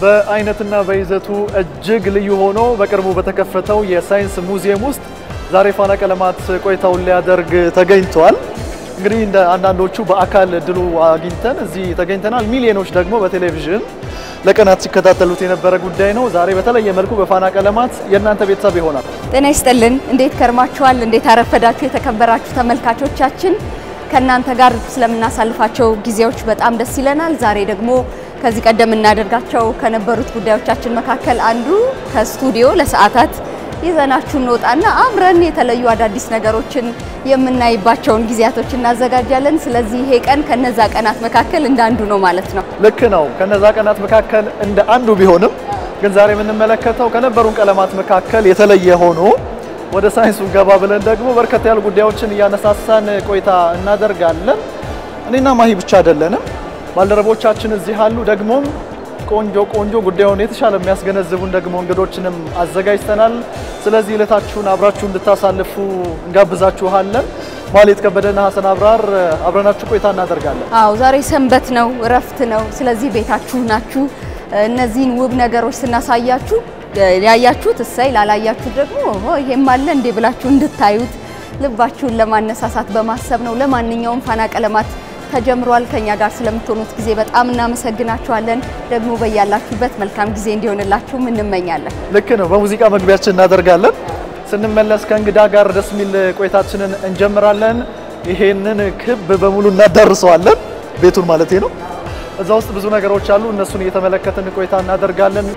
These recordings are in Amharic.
በአይነትና በይዘቱ እጅግ ልዩ ሆኖ በቅርቡ በተከፈተው የሳይንስ ሙዚየም ውስጥ ዛሬ ፋና ቀለማት ቆይታውን ሊያደርግ ተገኝቷል። እንግዲህ እንደ አንዳንዶቹ በአካል እድሉ አግኝተን እዚህ ተገኝተናል። ሚሊዮኖች ደግሞ በቴሌቪዥን ለቀናት ሲከታተሉት የነበረ ጉዳይ ነው። ዛሬ በተለየ መልኩ በፋና ቀለማት የእናንተ ቤተሰብ ይሆናል። ጤና ይስጥልን። እንዴት ከርማችኋል? እንዴት አረፈዳችሁ? የተከበራችሁ ተመልካቾቻችን ከእናንተ ጋር ስለምናሳልፋቸው ጊዜዎች በጣም ደስ ይለናል። ዛሬ ደግሞ ከዚህ ቀደም እናደርጋቸው ከነበሩት ጉዳዮቻችን መካከል አንዱ ከስቱዲዮ ለሰዓታት ይዘናችሁ እንወጣና አብረን የተለዩ አዳዲስ ነገሮችን የምናይባቸውን ጊዜያቶች እናዘጋጃለን። ስለዚህ ይሄ ቀን ከነዛ ቀናት መካከል እንደ አንዱ ነው ማለት ነው። ልክ ነው። ከነዛ ቀናት መካከል እንደ አንዱ ቢሆንም ግን ዛሬ የምንመለከተው ከነበሩን ቀለማት መካከል የተለየ ሆኖ ወደ ሳይንሱ ገባ ብለን ደግሞ በርከት ያሉ ጉዳዮችን እያነሳሳን ቆይታ እናደርጋለን። እኔና ማሂ ብቻ አይደለንም፣ ባልደረቦቻችን እዚህ አሉ። ደግሞም ቆንጆ ቆንጆ ጉዳዩን የተሻለ የሚያስገነዝቡን ደግሞ እንግዶችንም አዘጋጅተናል። ስለዚህ ዕለታችሁን አብራችሁ እንድታሳልፉ እንጋብዛችኋለን። ማሌት ከበደና ሀሰን አብራር አብረናችሁ ቆይታ እናደርጋለን። አዎ ዛሬ ሰንበት ነው፣ እረፍት ነው። ስለዚህ ቤታችሁ ናችሁ። እነዚህን ውብ ነገሮች ስናሳያችሁ ያያችሁት እሰይ፣ ላላያችሁ ደግሞ ኦሆ ይሄም አለ እንዴ ብላችሁ እንድታዩት ልባችሁን ለማነሳሳት በማሰብ ነው። ለማንኛውም ፋና ቀለማት ተጀምሯል። ከኛ ጋር ስለምትሆኑት ጊዜ በጣም እናመሰግናችኋለን። ደግሞ በያላችሁበት መልካም ጊዜ እንዲሆንላችሁም እንመኛለን። ልክ ነው። በሙዚቃ መግቢያችን እናደርጋለን። ስንመለስ ከእንግዳ ጋር ደስ የሚል ቆይታችንን እንጀምራለን። ይሄንን ክብ በሙሉ እናዳርሰዋለን፣ ቤቱን ማለቴ ነው። እዛ ውስጥ ብዙ ነገሮች አሉ። እነሱን እየተመለከትን ቆይታ እናደርጋለን።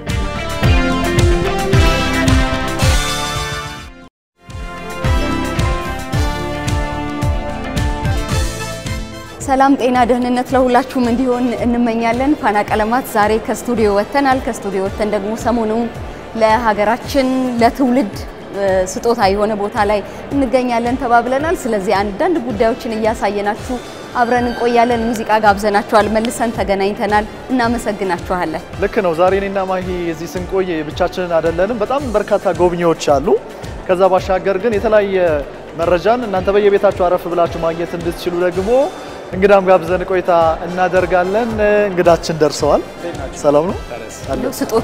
ሰላም፣ ጤና፣ ደህንነት ለሁላችሁም እንዲሆን እንመኛለን። ፋና ቀለማት ዛሬ ከስቱዲዮ ወጥተናል። ከስቱዲዮ ወጥተን ደግሞ ሰሞኑን ለሀገራችን ለትውልድ ስጦታ የሆነ ቦታ ላይ እንገኛለን ተባብለናል። ስለዚህ አንዳንድ ጉዳዮችን እያሳየናችሁ አብረን እንቆያለን። ሙዚቃ ጋብዘናችኋል። መልሰን ተገናኝተናል። እናመሰግናችኋለን። ልክ ነው። ዛሬ እኔና ማሂ እዚህ ስንቆይ ብቻችንን አይደለንም። በጣም በርካታ ጎብኚዎች አሉ። ከዛ ባሻገር ግን የተለያየ መረጃን እናንተ በየቤታችሁ አረፍ ብላችሁ ማግኘት እንድትችሉ ደግሞ እንግዳም ጋብዘን ቆይታ እናደርጋለን። እንግዳችን ደርሰዋል። ሰላም ነው እንደው ስጦታ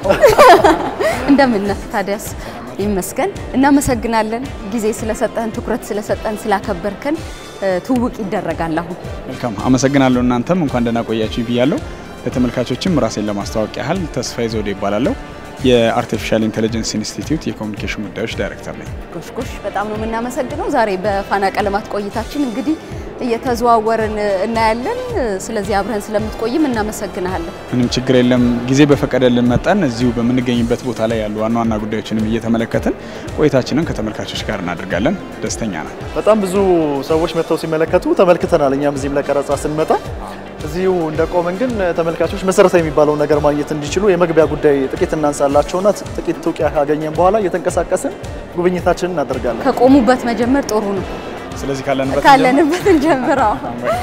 እንደምን ነህ ታዲያስ? ይመስገን። እናመሰግናለን። ጊዜ ስለሰጠን፣ ትኩረት ስለሰጠን፣ ስላከበርከን ትውውቅ ይደረጋል አሁን መልካም አመሰግናለሁ። እናንተም እንኳን ደህና ቆያችሁ ብያለሁ። ለተመልካቾችም ራሴን ለማስተዋወቅ ያህል ተስፋዬ ዘውዴ ይባላለሁ። የአርቲፊሻል ኢንቴሊጀንስ ኢንስቲትዩት የኮሚኒኬሽን ጉዳዮች ዳይሬክተር ነኝ። ጎሽጎሽ በጣም ነው የምናመሰግነው። ዛሬ በፋና ቀለማት ቆይታችን እንግዲህ እየተዘዋወርን እናያለን። ስለዚህ አብረን ስለምትቆይም እናመሰግናለን። ምንም ችግር የለም። ጊዜ በፈቀደልን መጠን እዚሁ በምንገኝበት ቦታ ላይ ያሉ ዋና ዋና ጉዳዮችንም እየተመለከትን ቆይታችንን ከተመልካቾች ጋር እናደርጋለን። ደስተኛ ነን። በጣም ብዙ ሰዎች መጥተው ሲመለከቱ ተመልክተናል። እኛም እዚህም ለቀረጻ ስንመጣ እዚሁ እንደቆመን ግን ተመልካቾች መሰረታዊ የሚባለውን ነገር ማግኘት እንዲችሉ የመግቢያ ጉዳይ ጥቂት እናንሳላቸውና ጥቂት ትውቂያ ካገኘን በኋላ እየተንቀሳቀስን ጉብኝታችንን እናደርጋለን። ከቆሙበት መጀመር ጥሩ ነው። ስለዚህ ካለንበት ካለንበት እንጀምረው።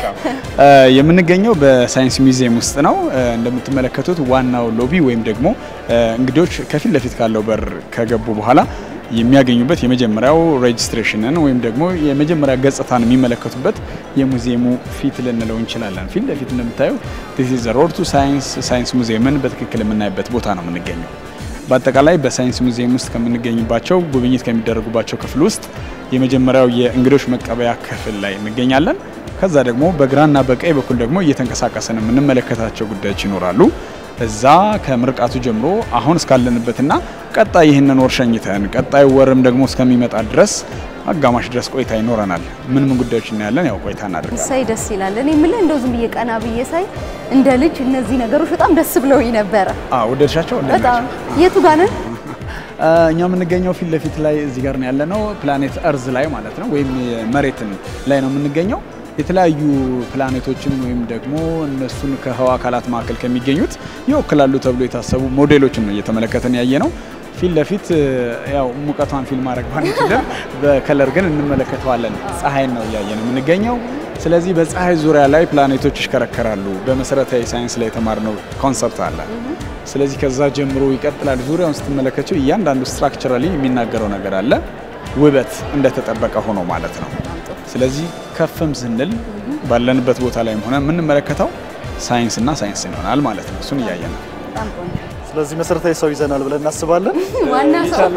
የምንገኘው በሳይንስ ሚውዚየም ውስጥ ነው። እንደምትመለከቱት ዋናው ሎቢ ወይም ደግሞ እንግዶች ከፊት ለፊት ካለው በር ከገቡ በኋላ የሚያገኙበት የመጀመሪያው ሬጅስትሬሽንን ወይም ደግሞ የመጀመሪያ ገጽታን የሚመለከቱበት የሙዚየሙ ፊት ልንለው እንችላለን። ፊት ለፊት እንደምታዩት ዲስ ኢዝ ዘ ሮድ ቱ ሳይንስ ሳይንስ ሙዚየምን በትክክል የምናይበት ቦታ ነው የምንገኘው። በአጠቃላይ በሳይንስ ሙዚየም ውስጥ ከምንገኝባቸው ጉብኝት ከሚደረጉባቸው ክፍል ውስጥ የመጀመሪያው የእንግዶች መቀበያ ክፍል ላይ እንገኛለን። ከዛ ደግሞ በግራና በቀኝ በኩል ደግሞ እየተንቀሳቀሰን የምንመለከታቸው ጉዳዮች ይኖራሉ። እዛ ከምርቃቱ ጀምሮ አሁን እስካለንበትና ቀጣይ ይህንን ወር ሸኝተን ቀጣዩ ወርም ደግሞ እስከሚመጣ ድረስ አጋማሽ ድረስ ቆይታ ይኖረናል። ምን ምን ጉዳዮች እናያለን? ያው ቆይታ እናደርጋለን። ሳይ ደስ ይላል። እኔ የምልህ እንደው ዝም ብዬ ቀና ብዬ ሳይ እንደ ልጅ እነዚህ ነገሮች በጣም ደስ ብለውኝ ነበረ። አዎ ወደድሻቸው? በጣም የቱ ጋር ነን? እኛ የምንገኘው ፊት ለፊት ላይ እዚህ ጋር ነው ያለነው፣ ፕላኔት እርዝ ላይ ማለት ነው፣ ወይም መሬትን ላይ ነው የምንገኘው። የተለያዩ ፕላኔቶችን ወይም ደግሞ እነሱን ከህዋ አካላት መካከል ከሚገኙት ይወክላሉ ተብሎ የታሰቡ ሞዴሎችን ነው እየተመለከተን ያየ ነው። ፊት ለፊት ያው ሙቀቷን ፊልም ማድረግ ባንችልም በከለር ግን እንመለከተዋለን። ፀሐይን ነው እያየን የምንገኘው። ስለዚህ በፀሐይ ዙሪያ ላይ ፕላኔቶች ይሽከረከራሉ። በመሰረታዊ ሳይንስ ላይ የተማርነው ኮንሰፕት አለ። ስለዚህ ከዛ ጀምሮ ይቀጥላል። ዙሪያውን ስትመለከቸው እያንዳንዱ ስትራክቸራሊ የሚናገረው ነገር አለ። ውበት እንደተጠበቀ ሆኖ ማለት ነው። ስለዚህ ከፍም ስንል ባለንበት ቦታ ላይም ሆነ የምንመለከተው ሳይንስና ሳይንስ ይሆናል ማለት ነው። እሱን እያየን ነው። በጣም ቆንጆ ስለዚህ መሰረታዊ ሰው ይዘናል ብለን እናስባለን። ዋና ሰው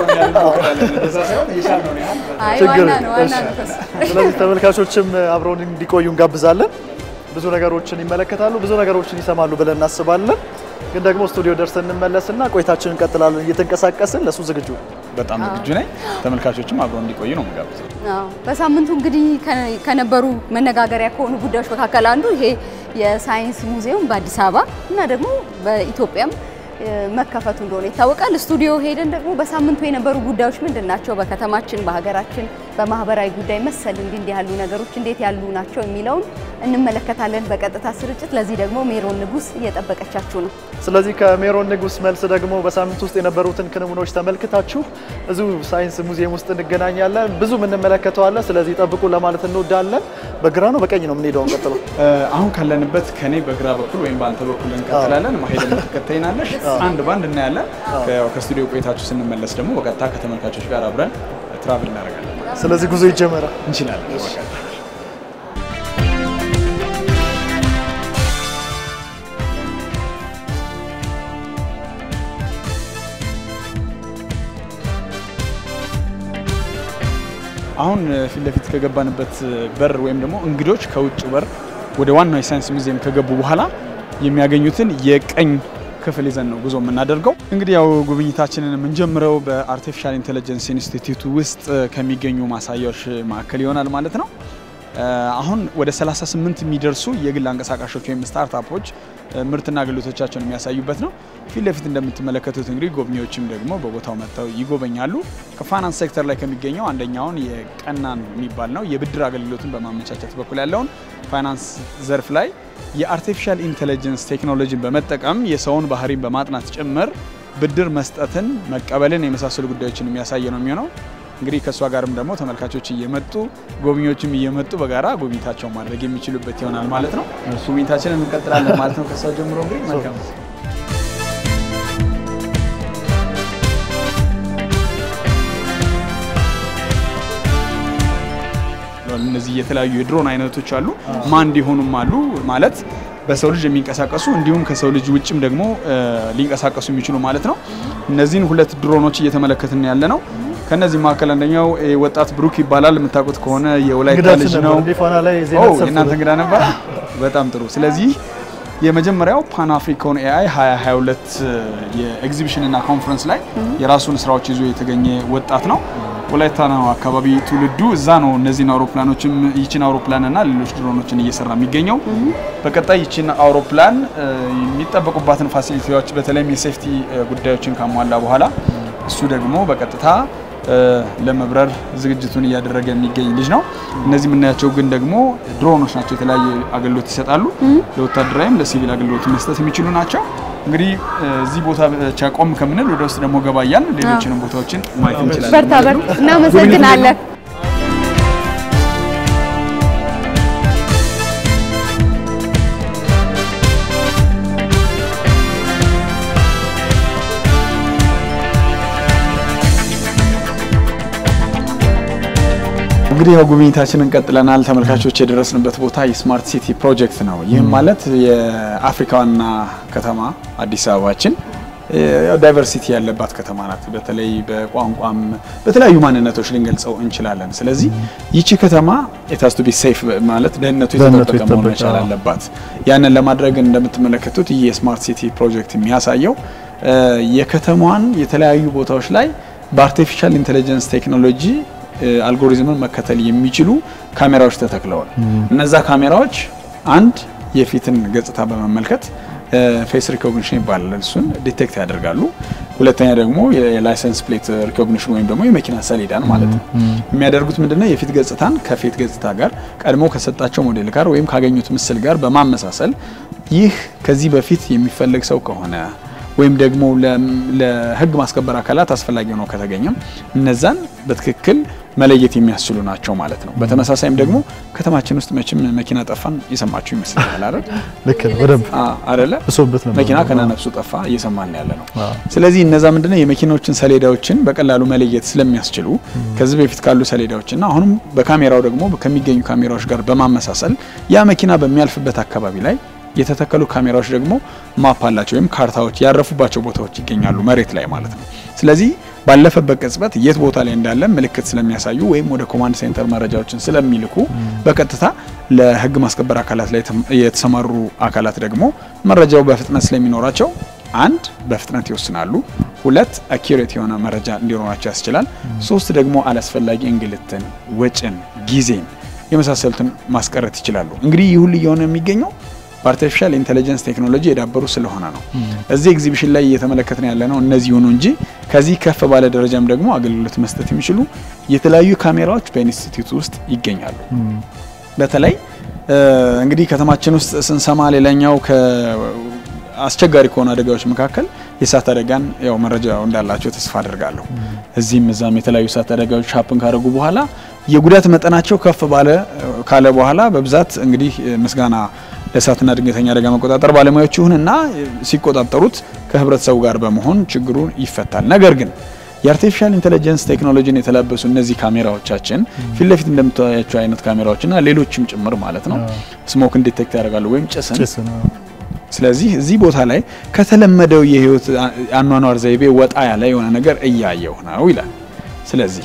አይ ችግር ዋና ነው ዋና እሺ። ነው ከሱ። ስለዚህ ተመልካቾችም አብረውን እንዲቆዩ እንጋብዛለን። ብዙ ነገሮችን ይመለከታሉ፣ ብዙ ነገሮችን ይሰማሉ ብለን እናስባለን። ግን ደግሞ ስቱዲዮ ደርሰን እንመለስና ቆይታችንን እንቀጥላለን። እየተንቀሳቀስን ለሱ ዝግጁ ነን። በጣም ዝግጁ ነኝ። ተመልካቾችም አብረው እንዲቆዩ ነው የምጋብዘው። አዎ በሳምንቱ እንግዲህ ከ- ከነበሩ መነጋገሪያ ከሆኑ ጉዳዮች መካከል አንዱ ይሄ የሳይንስ ሙዚየም በአዲስ አበባ እና ደግሞ በኢትዮጵያም እ፣ መከፈቱ እንደሆነ ይታወቃል። ስቱዲዮ ሄደን ደግሞ በሳምንቱ የነበሩ ጉዳዮች ምንድን ናቸው፣ በከተማችን፣ በሀገራችን፣ በማህበራዊ ጉዳይ መሰል እንዲህ እንዲህ ያሉ ነገሮች እንዴት ያሉ ናቸው የሚለውን እንመለከታለን በቀጥታ ስርጭት። ለዚህ ደግሞ ሜሮን ንጉስ እየጠበቀቻችሁ ነው። ስለዚህ ከሜሮን ንጉስ መልስ ደግሞ በሳምንት ውስጥ የነበሩትን ክንውኖች ተመልክታችሁ እዚሁ ሳይንስ ሙዚየም ውስጥ እንገናኛለን። ብዙ የምንመለከተው አለ። ስለዚህ ጠብቁ ለማለት እንወዳለን። በግራ ነው በቀኝ ነው የምንሄደው? እንቀጥለው። አሁን ካለንበት ከኔ በግራ በኩል ወይም በአንተ በኩል እንቀጥላለን። ማሄድ ተከታይናለሽ አንድ ባንድ እናያለን። ከ- ከስቱዲዮ ቆይታችሁ ስንመለስ ደግሞ በቀጥታ ከተመልካቾች ጋር አብረን ትራቭል እናደርጋለን ስለዚህ ጉዞ ይጀመራል። እንችላለን። በቀጥታ አሁን ፊት ለፊት ከገባንበት በር ወይም ደግሞ እንግዶች ከውጭ በር ወደ ዋናው የሳይንስ ሙዚየም ከገቡ በኋላ የሚያገኙትን የቀኝ ክፍል ይዘን ነው ጉዞ የምናደርገው። እንግዲህ ያው ጉብኝታችንን የምንጀምረው በአርቲፊሻል ኢንቴሊጀንስ ኢንስቲትዩት ውስጥ ከሚገኙ ማሳያዎች መካከል ይሆናል ማለት ነው። አሁን ወደ 38 የሚደርሱ የግል አንቀሳቃሾች ወይም ስታርታፖች ምርትና አገልግሎቶቻቸውን የሚያሳዩበት ነው። ፊት ለፊት እንደምትመለከቱት እንግዲህ ጎብኚዎችም ደግሞ በቦታው መጥተው ይጎበኛሉ። ከፋይናንስ ሴክተር ላይ ከሚገኘው አንደኛውን የቀናን የሚባል ነው የብድር አገልግሎትን በማመቻቸት በኩል ያለውን ፋይናንስ ዘርፍ ላይ የአርቲፊሻል ኢንቴሊጀንስ ቴክኖሎጂን በመጠቀም የሰውን ባህሪን በማጥናት ጭምር ብድር መስጠትን፣ መቀበልን የመሳሰሉ ጉዳዮችን የሚያሳይ ነው የሚሆነው። እንግዲህ ከእሷ ጋርም ደግሞ ተመልካቾች እየመጡ ጎብኚዎችም እየመጡ በጋራ ጉብኝታቸውን ማድረግ የሚችሉበት ይሆናል ማለት ነው። ጉብኝታችንን እንቀጥላለን ማለት ነው። ከእሷ ጀምሮ እንግዲህ መልካም እነዚህ የተለያዩ የድሮን አይነቶች አሉ። ማንድ የሆኑም አሉ ማለት በሰው ልጅ የሚንቀሳቀሱ እንዲሁም ከሰው ልጅ ውጭም ደግሞ ሊንቀሳቀሱ የሚችሉ ማለት ነው። እነዚህን ሁለት ድሮኖች እየተመለከትን ያለ ነው። ከነዚህ መካከል አንደኛው ወጣት ብሩክ ይባላል። የምታውቁት ከሆነ የወላይታ ልጅ ነው። ፋና ላይ ዜና ኦ ተሰብስቧል። የእናንተ እንግዳ ነበር። በጣም ጥሩ። ስለዚህ የመጀመሪያው ፓን አፍሪካን ኤአይ 2022 የኤግዚቢሽን እና ኮንፈረንስ ላይ የራሱን ስራዎች ይዞ የተገኘ ወጣት ነው። ወላይታ ነው አካባቢ ትውልዱ። እዛ ነው እነዚህን አውሮፕላኖችም ይችን አውሮፕላን እና ሌሎች ድሮኖችን እየሰራ የሚገኘው። በቀጣይ ይችን አውሮፕላን እ፣ የሚጠበቁባትን ፋሲሊቲዎች በተለይም የሴፍቲ እ፣ ጉዳዮችን ካሟላ በኋላ እሱ ደግሞ በቀጥታ እ፣ ለመብረር ዝግጅቱን እያደረገ የሚገኝ ልጅ ነው። እነዚህ የምናያቸው ግን ደግሞ ድሮኖች ናቸው። የተለያየ አገልግሎት ይሰጣሉ። ለወታደራዊም ለሲቪል አገልግሎት መስጠት የሚችሉ ናቸው። እንግዲህ እ፣ እዚህ ቦታ ብቻ ቆም ከምንል ወደ ውስጥ ደግሞ ገባ እያልን ሌሎችንም ቦታዎችን ማየት እንችላለን። በርታ በርታ። እናመሰግናለን። እንግዲህ ያው ጉብኝታችንን ቀጥለናል። ተመልካቾች የደረስንበት ቦታ የስማርት ሲቲ ፕሮጀክት ነው። ይህም ማለት የአፍሪካ ዋና ከተማ አዲስ አበባችን ያው ዳይቨርሲቲ ያለባት ከተማ ናት። በተለይ በቋንቋም በተለያዩ ማንነቶች ልንገልጸው እንችላለን። ስለዚህ ይቺ ከተማ የታስቱ ቢ ሴፍ ማለት ደህንነቱ ደህንነቱ የተጠበቀ መሆን የተጠበቀ፣ መቻል አዎ። አለባት። ያንን ለማድረግ እንደምትመለከቱት ይህ የስማርት ሲቲ ፕሮጀክት የሚያሳየው እ፣ የከተማዋን የተለያዩ ቦታዎች ላይ በአርቲፊሻል ኢንቴሊጀንስ ቴክኖሎጂ እ፣ አልጎሪዝምን መከተል የሚችሉ ካሜራዎች ተተክለዋል። እነዛ ካሜራዎች አንድ የፊትን ገጽታ በመመልከት ፌስ ሪኮግኒሽን ይባላል። እሱን ዲቴክት ያደርጋሉ። ሁለተኛ ደግሞ የላይሰንስ ፕሌት ሪኮግኒሽን ወይም ደግሞ የመኪና ሰሌዳን ማለት ነው። የሚያደርጉት ምንድነው? የፊት ገጽታን ከፊት ገጽታ ጋር ቀድሞ ከሰጣቸው ሞዴል ጋር ወይም ካገኙት ምስል ጋር በማመሳሰል ይህ ከዚህ በፊት የሚፈለግ ሰው ከሆነ ወይም ደግሞ ለ- ለሕግ ማስከበር አካላት አስፈላጊ ሆነው ከተገኘም እነዛን በትክክል መለየት የሚያስችሉ ናቸው ማለት ነው። በተመሳሳይም ደግሞ ከተማችን ውስጥ መቼም መኪና ጠፋን እየሰማችሁ ይመስላል አይደል? ልክ ነው። በደንብ አ- አይደለ? ብሶበት ነበር። መኪና ከነነፍሱ ጠፋ እየሰማን ያለ ነው። አዎ። ስለዚህ እነዛ ምንድነው የመኪናዎችን ሰሌዳዎችን በቀላሉ መለየት ስለሚያስችሉ ከዚህ በፊት ካሉ ሰሌዳዎችና አሁንም በካሜራው ደግሞ ከሚገኙ ካሜራዎች ጋር በማመሳሰል ያ መኪና በሚያልፍበት አካባቢ ላይ የተተከሉ ካሜራዎች ደግሞ ማፕ አላቸው ወይም ካርታዎች ያረፉባቸው ቦታዎች ይገኛሉ መሬት ላይ ማለት ነው። ስለዚህ ባለፈበት ቅጽበት የት ቦታ ላይ እንዳለ ምልክት ስለሚያሳዩ ወይም ወደ ኮማንድ ሴንተር መረጃዎችን ስለሚልኩ በቀጥታ ለህግ ማስከበር አካላት ላይ የተሰማሩ አካላት ደግሞ መረጃው በፍጥነት ስለሚኖራቸው አንድ በፍጥነት ይወስናሉ፣ ሁለት አኪሬት የሆነ መረጃ እንዲኖራቸው ያስችላል፣ ሶስት ደግሞ አላስፈላጊ እንግልትን፣ ወጭን፣ ጊዜን የመሳሰሉትን ማስቀረት ይችላሉ። እንግዲህ ይህ ሁሉ እየሆነ የሚገኘው በአርቲፊሻል ኢንቴሊጀንስ ቴክኖሎጂ የዳበሩ ስለሆነ ነው። እዚህ ኤግዚቢሽን ላይ እየተመለከትን ያለ ነው እነዚህ ሆኑ እንጂ ከዚህ ከፍ ባለ ደረጃም ደግሞ አገልግሎት መስጠት የሚችሉ የተለያዩ ካሜራዎች በኢንስቲትዩት ውስጥ ይገኛሉ። በተለይ እንግዲህ ከተማችን ውስጥ ስንሰማ ሌላኛው አስቸጋሪ ከሆኑ አደጋዎች መካከል የእሳት አደጋን ያው መረጃው እንዳላቸው ተስፋ አድርጋለሁ። እዚህም እዛም የተለያዩ እሳት አደጋዎች ሀፕን ካደረጉ በኋላ የጉዳት መጠናቸው ከፍ ባለ ካለ በኋላ በብዛት እንግዲህ ምስጋና ለእሳትና ድንገተኛ አደጋ መቆጣጠር ባለሙያዎች ይሁንና ሲቆጣጠሩት ከህብረተሰቡ ጋር በመሆን ችግሩን ይፈታል። ነገር ግን የአርቲፊሻል ኢንቴሊጀንስ ቴክኖሎጂን የተላበሱ እነዚህ ካሜራዎቻችን ፊት ለፊት እንደምታያቸው አይነት ካሜራዎችና ሌሎችም ጭምር ማለት ነው ስሞክን ዲቴክት ያደርጋሉ ወይም ጭስን ስለዚህ እዚህ ቦታ ላይ ከተለመደው የህይወት አኗኗር ዘይቤ ወጣ ያለ የሆነ ነገር እያየው ነው ይላል። ስለዚህ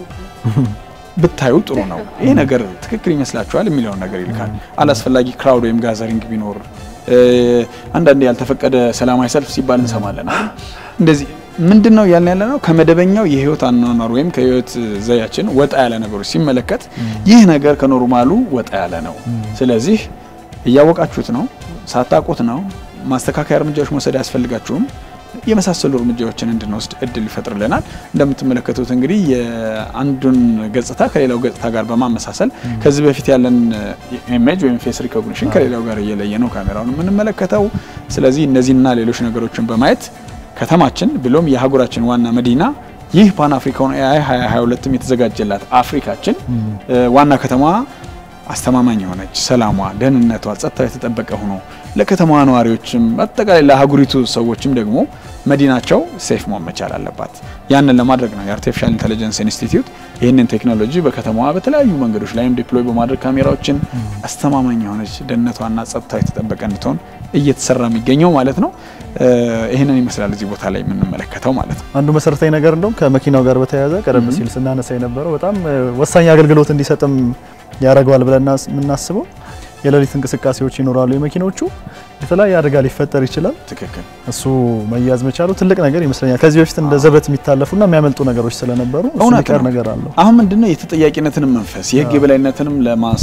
ብታዩ ጥሩ ነው፣ ይሄ ነገር ትክክል ይመስላችኋል የሚለውን ነገር ይልካል። አላስፈላጊ ክራውድ ወይም ጋዘሪንግ ቢኖር አንዳንድ ያልተፈቀደ ሰላማዊ ሰልፍ ሲባል እንሰማለን። እንደዚህ ምንድን ነው ያልን ያለ ነው ከመደበኛው የህይወት አኗኗር ወይም ከህይወት ዘያችን ወጣ ያለ ነገሮች ሲመለከት ይህ ነገር ከኖርማሉ ወጣ ያለ ነው። ስለዚህ እያወቃችሁት ነው ሳታውቁት ነው ማስተካከያ እርምጃዎች መውሰድ አያስፈልጋችሁም የመሳሰሉ እርምጃዎችን እንድንወስድ እድል ይፈጥርልናል። እንደምትመለከቱት እንግዲህ የአንዱን ገጽታ ከሌላው ገጽታ ጋር በማመሳሰል ከዚህ በፊት ያለን ኢሜጅ ወይም ፌስ ሪኮግኒሽን ከሌላው ጋር እየለየ ነው ካሜራውን የምንመለከተው። ስለዚህ እነዚህና ሌሎች ነገሮችን በማየት ከተማችን ብሎም የአህጉራችን ዋና መዲና ይህ ፓን አፍሪካውን ኤአይ 2022ም የተዘጋጀላት አፍሪካችን ዋና ከተማ አስተማማኝ የሆነች ሰላሟ፣ ደህንነቷ፣ ጸጥታው የተጠበቀ ሆኖ ለከተማዋ ነዋሪዎችም አጠቃላይ ለአህጉሪቱ ሰዎችም ደግሞ መዲናቸው ሴፍ መሆን መቻል አለባት። ያንን ለማድረግ ነው የአርቲፊሻል ኢንቴሊጀንስ ኢንስቲትዩት ይህንን ቴክኖሎጂ በከተማዋ በተለያዩ መንገዶች ላይም ዲፕሎይ በማድረግ ካሜራዎችን አስተማማኝ የሆነች ደህንነቷና ጸጥታው የተጠበቀ እንድትሆን እየተሰራ የሚገኘው ማለት ነው። ይህንን ይመስላል እዚህ ቦታ ላይ የምንመለከተው ማለት ነው። አንዱ መሰረታዊ ነገር እንደውም ከመኪናው ጋር በተያያዘ ቀደም ሲል ስናነሳ የነበረው በጣም ወሳኝ አገልግሎት እንዲሰጥም ያደርገዋል ብለን የምናስበው የሌሊት እንቅስቃሴዎች ይኖራሉ። የመኪኖቹ የተለያየ አደጋ ሊፈጠር ይችላል። ትክክል። እሱ መያዝ መቻሉ ትልቅ ነገር ይመስለኛል። ከዚህ በፊት እንደ ዘበት የሚታለፉና የሚያመልጡ ነገሮች ስለነበሩ እሱ እውነት የሚቀር ነው። ነገር አለው። አሁን ምንድነው የተጠያቂነትንም መንፈስ የህግ የበላይነትንም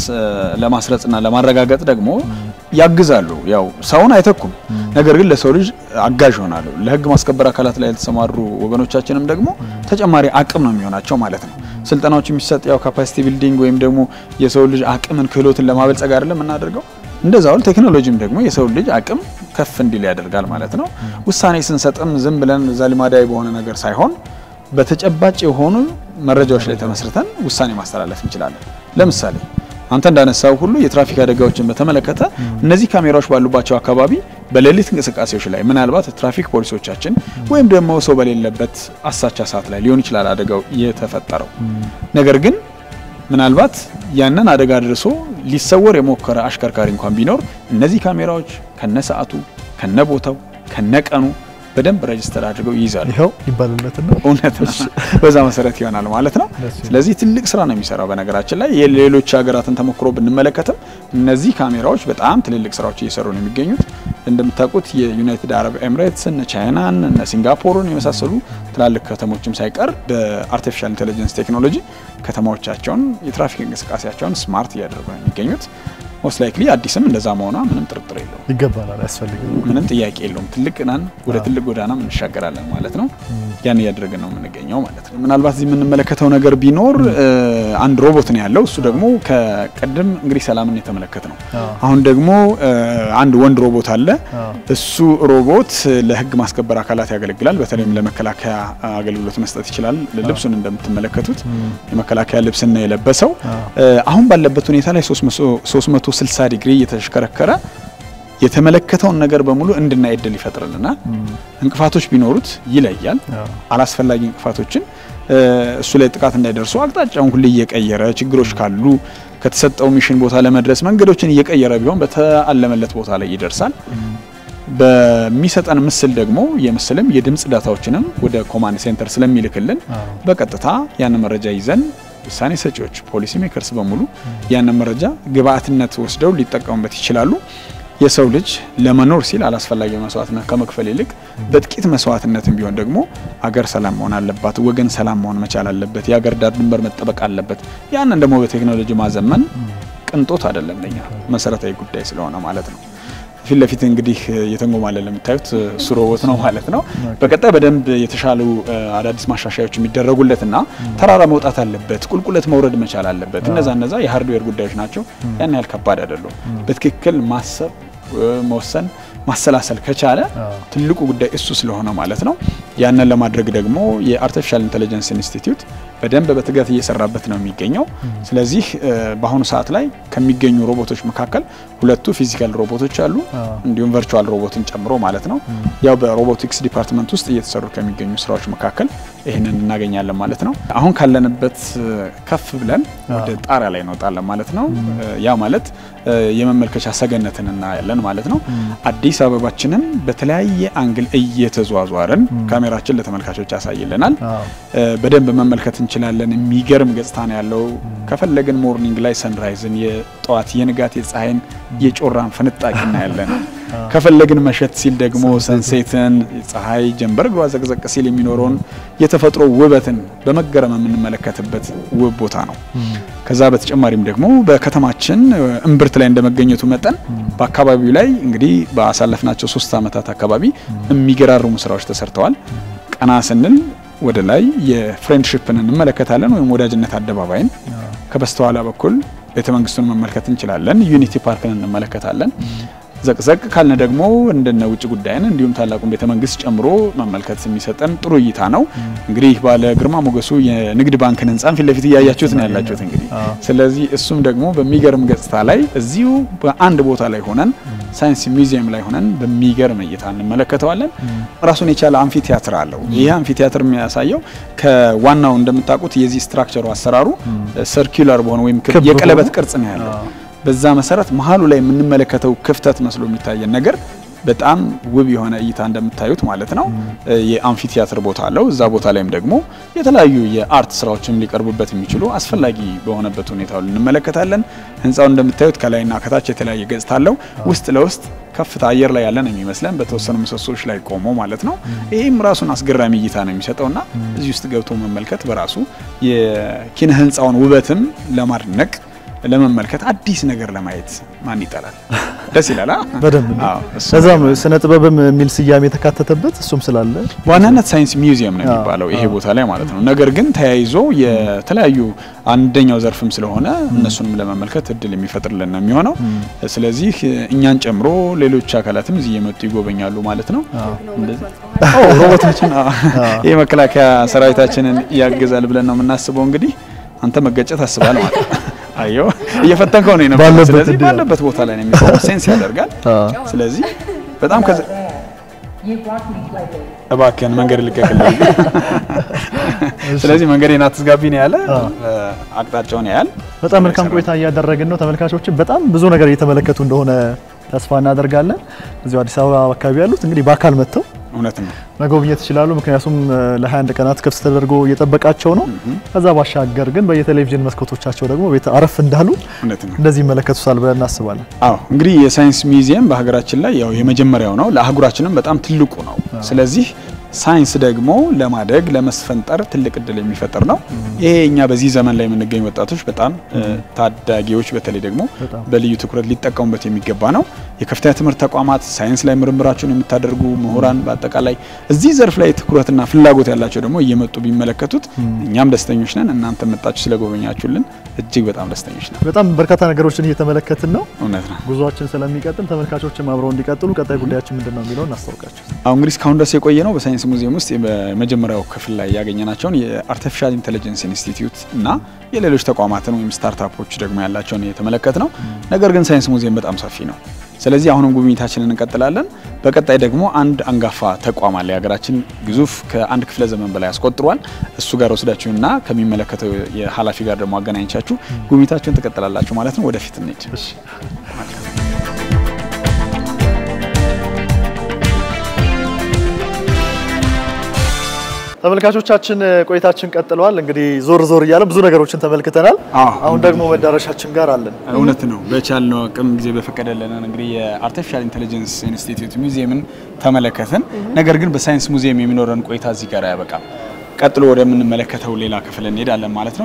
ለማስረጽና ለማረጋገጥ ደግሞ ያግዛሉ። ያው ሰውን አይተኩም፣ ነገር ግን ለሰው ልጅ አጋዥ ይሆናሉ። ለህግ ማስከበር አካላት ላይ የተሰማሩ ወገኖቻችንም ደግሞ ተጨማሪ አቅም ነው የሚሆናቸው ማለት ነው። ስልጠናዎች የሚሰጥ ያው ካፓሲቲ ቢልዲንግ ወይም ደግሞ የሰው ልጅ አቅምን ክህሎትን ለማበልጸግ አይደለም የምናደርገው እንደዛው ቴክኖሎጂም ደግሞ የሰው ልጅ አቅም ከፍ እንዲል ያደርጋል ማለት ነው። ውሳኔ ስንሰጥም ዝም ብለን እዛ ልማዳዊ በሆነ ነገር ሳይሆን በተጨባጭ የሆኑ መረጃዎች ላይ ተመስርተን ውሳኔ ማስተላለፍ እንችላለን። ለምሳሌ አንተ እንዳነሳው ሁሉ የትራፊክ አደጋዎችን በተመለከተ እነዚህ ካሜራዎች ባሉባቸው አካባቢ በሌሊት እንቅስቃሴዎች ላይ ምናልባት ትራፊክ ፖሊሶቻችን ወይም ደግሞ ሰው በሌለበት አሳቻ ሰዓት ላይ ሊሆን ይችላል አደጋው የተፈጠረው ነገር ግን ምናልባት ያንን አደጋ አድርሶ ሊሰወር የሞከረ አሽከርካሪ እንኳን ቢኖር እነዚህ ካሜራዎች ከነ ሰዓቱ ከነ ቦታው ከነ ቀኑ በደንብ ረጅስተር አድርገው ይይዛሉ። ይኸው ይባልለትና እውነት ነው። በዛ መሰረት ይሆናል ማለት ነው። ደስ ይላል። ስለዚህ ትልቅ ስራ ነው የሚሰራው። በነገራችን ላይ የሌሎች ሀገራትን ተሞክሮ ብንመለከትም እነዚህ ካሜራዎች በጣም ትልልቅ ስራዎች እየሰሩ ነው የሚገኙት። እንደምታውቁት የዩናይትድ አረብ ኤምሬትስ እነ ቻይናን እነ ሲንጋፖርን የመሳሰሉ ትላልቅ ከተሞችም ሳይቀር በአርቲፊሻል ኢንቴሊጀንስ ቴክኖሎጂ ከተማዎቻቸውን የትራፊክ እንቅስቃሴያቸውን ስማርት እያደረጉ ነው የሚገኙት። ሞስት ላይክሊ አዲስም እንደዛ መሆኗ ምንም ጥርጥር የለውም። ይገባናል፣ ያስፈልጋል። ምንም ጥያቄ የለውም። ትልቅ ናን ወደ ትልቅ ጎዳና እንሻገራለን ማለት ነው። ያን እያደረግን ነው የምንገኘው ማለት ነው። ምናልባት እዚህ የምንመለከተው ነገር ቢኖር እ፣ አንድ ሮቦት ነው ያለው። እሱ ደግሞ ከቀደም እንግዲህ ሰላምን የተመለከት ነው። አዎ። አሁን ደግሞ እ፣ አንድ ወንድ ሮቦት አለ። አዎ። እሱ ሮቦት ለህግ ማስከበር አካላት ያገለግላል። በተለይም ለመከላከያ አገልግሎት መስጠት ይችላል። ልብሱን እንደምትመለከቱት የመከላከያ ልብስና የለበሰው አዎ። እ፣ አሁን ባለበት ሁኔታ ላይ 360 ዲግሪ እየተሽከረከረ የተመለከተውን ነገር በሙሉ እንድናይ እድል ይፈጥርልናል። እንቅፋቶች ቢኖሩት ይለያል። አዎ። አላስፈላጊ እንቅፋቶችን እ፣ እሱ ላይ ጥቃት እንዳይደርሱ አቅጣጫውን ሁሌ እየቀየረ ችግሮች ካሉ ከተሰጠው ሚሽን ቦታ ለመድረስ መንገዶችን እየቀየረ ቢሆን በተአለመለት ቦታ ላይ ይደርሳል። በሚሰጠን ምስል ደግሞ የምስልም የድምፅ ዳታዎችንም ወደ ኮማንድ ሴንተር ስለሚልክልን በቀጥታ ያን መረጃ ይዘን ውሳኔ ሰጪዎች ፖሊሲ ሜከርስ በሙሉ ያንን መረጃ ግብአትነት ወስደው ሊጠቀሙበት ይችላሉ። የሰው ልጅ ለመኖር ሲል አላስፈላጊ መስዋዕትነት ከመክፈል ይልቅ በጥቂት መስዋዕትነትም ቢሆን ደግሞ አገር ሰላም መሆን አለባት፣ ወገን ሰላም መሆን መቻል አለበት፣ የአገር ዳር ድንበር መጠበቅ አለበት። ያንን ደግሞ በቴክኖሎጂ ማዘመን ቅንጦት አይደለም፣ ለኛ መሰረታዊ ጉዳይ ስለሆነ ማለት ነው። ፊት ለፊት እንግዲህ እየተንጎማለለ የምታዩት እሱ ሮቦት ነው ማለት ነው። በቀጣይ በደንብ የተሻሉ አዳዲስ ማሻሻያዎች የሚደረጉለትና ተራራ መውጣት አለበት፣ ቁልቁለት መውረድ መቻል አለበት። እነዛ እነዛ የሀርድዌር ጉዳዮች ናቸው። ያን ያህል ከባድ አይደሉም። በትክክል ማሰብ፣ መወሰን፣ ማሰላሰል ከቻለ ትልቁ ጉዳይ እሱ ስለሆነ ማለት ነው። ያንን ለማድረግ ደግሞ የአርቲፊሻል ኢንቴሊጀንስ ኢንስቲትዩት በደንብ በትጋት እየሰራበት ነው የሚገኘው። ስለዚህ በአሁኑ ሰዓት ላይ ከሚገኙ ሮቦቶች መካከል ሁለቱ ፊዚካል ሮቦቶች አሉ፣ እንዲሁም ቨርቹዋል ሮቦትን ጨምሮ ማለት ነው። ያው በሮቦቲክስ ዲፓርትመንት ውስጥ እየተሰሩ ከሚገኙ ስራዎች መካከል ይህንን እናገኛለን ማለት ነው። አሁን ካለንበት ከፍ ብለን ወደ ጣሪያ ላይ እንወጣለን ማለት ነው። ያ ማለት የመመልከቻ ሰገነትን እናያለን ማለት ነው። አዲስ አበባችንን በተለያየ አንግል እየተዟዟርን ካሜራችን ለተመልካቾች ያሳይልናል። በደንብ መመልከት እንችላለን። የሚገርም ገጽታ ነው ያለው። ከፈለግን ሞርኒንግ ላይ ሰንራይዝን፣ የጠዋት የንጋት የፀሐይን የጮራን ፍንጣቂ እናያለን። ከፈለግን መሸት ሲል ደግሞ ሰንሴትን፣ ፀሐይ ጀንበር እግሯ ዘቅዘቅ ሲል የሚኖረውን የተፈጥሮ ውበትን በመገረም የምንመለከትበት ውብ ቦታ ነው። ከዛ በተጨማሪም ደግሞ በከተማችን እምብርት ላይ እንደመገኘቱ መጠን በአካባቢው ላይ እንግዲህ ባሳለፍናቸው ሶስት ዓመታት አካባቢ የሚገራርሙ ስራዎች ተሰርተዋል። ቀና ስንል ወደ ላይ የፍሬንድሽፕን እንመለከታለን ወይም ወዳጅነት አደባባይን። ከበስተኋላ በኩል ቤተ መንግስቱን መመልከት እንችላለን። ዩኒቲ ፓርክን እንመለከታለን። ዘቅዘቅ ካልን ደግሞ እንደነ ውጭ ጉዳይን እንዲሁም ታላቁን ቤተ መንግስት ጨምሮ መመልከት የሚሰጠን ጥሩ እይታ ነው። እንግዲህ ባለ ግርማ ሞገሱ የንግድ ባንክን ህንጻን ፊት ለፊት እያያችሁት ነው ያላችሁት። እንግዲህ ስለዚህ እሱም ደግሞ በሚገርም ገጽታ ላይ እዚሁ በአንድ ቦታ ላይ ሆነን ሳይንስ ሚውዚየም ላይ ሆነን በሚገርም እይታ እንመለከተዋለን። ራሱን የቻለ አምፊ ቲያትር አለው። ይህ አምፊ ቲያትር የሚያሳየው ከዋናው እንደምታውቁት የዚህ ስትራክቸሩ አሰራሩ ሰርኪላር በሆነ ወይም የቀለበት ቅርጽ ነው ያለው። በዛ መሰረት መሀሉ ላይ የምንመለከተው ክፍተት መስሎ የሚታየን ነገር በጣም ውብ የሆነ እይታ እንደምታዩት ማለት ነው። የአምፊ ቲያትር ቦታ አለው። እዛ ቦታ ላይም ደግሞ የተለያዩ የአርት ስራዎችም ሊቀርቡበት የሚችሉ አስፈላጊ በሆነበት ሁኔታ እንመለከታለን። ህንፃው እንደምታዩት ከላይና ከታች የተለያየ ገጽታ አለው። ውስጥ ለውስጥ ከፍታ አየር ላይ ያለን የሚመስለን በተወሰኑ ምሰሶች ላይ ቆሞ ማለት ነው። ይህም ራሱን አስገራሚ እይታ ነው የሚሰጠውና እዚህ ውስጥ ገብቶ መመልከት በራሱ የኪነ ህንፃውን ውበትም ለማድነቅ ለመመልከት አዲስ ነገር ለማየት ማን ይጠላል? ደስ ይላል። በደንብ ለዛም ነው ስነ ጥበብም የሚል ስያሜ የተካተተበት እሱም ስላለ በዋናነት ሳይንስ ሚውዚየም ነው የሚባለው ይሄ ቦታ ላይ ማለት ነው። ነገር ግን ተያይዞ የተለያዩ አንደኛው ዘርፍም ስለሆነ እነሱንም ለመመልከት እድል የሚፈጥርልን ነው የሚሆነው። ስለዚህ እኛን ጨምሮ ሌሎች አካላትም እዚህ እየመጡ ይጎበኛሉ ማለት ነው። ሮቦቶችን ይህ መከላከያ ሰራዊታችንን ያግዛል ብለን ነው የምናስበው። እንግዲህ አንተ መገጨት አስባል ማለት ነው። አየው እየፈተንከው ነው የነበረው። ስለዚህ ባለበት ቦታ ላይ ነው የሚቆመው፣ ሴንስ ያደርጋል። ስለዚህ በጣም ከዛ እባክህን መንገድ ልቀቅልኝ። ስለዚህ መንገዴን አትዝጋቢ ነው ያለ፣ አቅጣጫውን ያያል። በጣም መልካም ቆይታ እያደረግን ነው። ተመልካቾችን በጣም ብዙ ነገር እየተመለከቱ እንደሆነ ተስፋ እናደርጋለን። እዚሁ አዲስ አበባ አካባቢ ያሉት እንግዲህ በአካል መጥተው እውነት ነው መጎብኘት ይችላሉ። ምክንያቱም ለ21 ቀናት ክፍት ተደርጎ እየጠበቃቸው ነው። ከዛ ባሻገር ግን በየቴሌቪዥን መስኮቶቻቸው ደግሞ ቤት አረፍ እንዳሉ እውነት ነው እንደዚህ ይመለከቱታል ብለን እናስባለን። አዎ እንግዲህ የሳይንስ ሚውዚየም በሀገራችን ላይ ያው የመጀመሪያው ነው፣ ለአህጉራችንም በጣም ትልቁ ነው። ስለዚህ ሳይንስ ደግሞ ለማደግ ለመስፈንጠር ትልቅ እድል የሚፈጥር ነው። ይሄ እኛ በዚህ ዘመን ላይ የምንገኝ ወጣቶች በጣም ታዳጊዎች በተለይ ደግሞ በልዩ ትኩረት ሊጠቀሙበት የሚገባ ነው። የከፍተኛ ትምህርት ተቋማት ሳይንስ ላይ ምርምራቸውን የምታደርጉ ምሁራን፣ በአጠቃላይ እዚህ ዘርፍ ላይ ትኩረትና ፍላጎት ያላቸው ደግሞ እየመጡ ቢመለከቱት እኛም ደስተኞች ነን። እናንተ መጣችሁ ስለጎበኛችሁልን እጅግ በጣም ደስተኞች ነን። በጣም በርካታ ነገሮችን እየተመለከትን ነው። እውነት ነው። ጉዟችን ስለሚቀጥል ተመልካቾችም አብረው እንዲቀጥሉ ቀጣይ ጉዳያችን ምንድን ነው የሚለውን እናስታውቃቸው። አሁን እንግዲህ እስካሁን ድረስ የቆየ ነው በሳይንስ ሙዚየም ውስጥ በመጀመሪያው ክፍል ላይ ያገኘናቸውን የአርቲፊሻል ኢንቴሊጀንስ ኢንስቲትዩት እና የሌሎች ተቋማትን ወይም ስታርታፖች ደግሞ ያላቸውን የተመለከት ነው። ነገር ግን ሳይንስ ሙዚየም በጣም ሰፊ ነው። ስለዚህ አሁንም ጉብኝታችንን እንቀጥላለን። በቀጣይ ደግሞ አንድ አንጋፋ ተቋም አለ የሀገራችን ግዙፍ ከአንድ ክፍለ ዘመን በላይ አስቆጥሯል። እሱ ጋር ወስዳችሁና ከሚመለከተው የኃላፊ ጋር ደግሞ አገናኝቻችሁ ጉብኝታችሁን ትቀጥላላችሁ ማለት ነው። ወደፊት እንሂድ። ተመልካቾቻችን ቆይታችን ቀጥለዋል። እንግዲህ ዞር ዞር እያለ ብዙ ነገሮችን ተመልክተናል። አዎ። አሁን ደግሞ መዳረሻችን ጋር አለን። እውነት ነው። በቻልነው አቅም ጊዜ በፈቀደልን እንግዲህ የአርቲፊሻል ኢንቴሊጀንስ ኢንስቲትዩት ሙዚየምን ተመለከትን። ነገር ግን በሳይንስ ሙዚየም የሚኖረን ቆይታ እዚህ ጋር አያበቃም። ቀጥሎ ወደምንመለከተው ሌላ ክፍል እንሄዳለን ማለት ነው።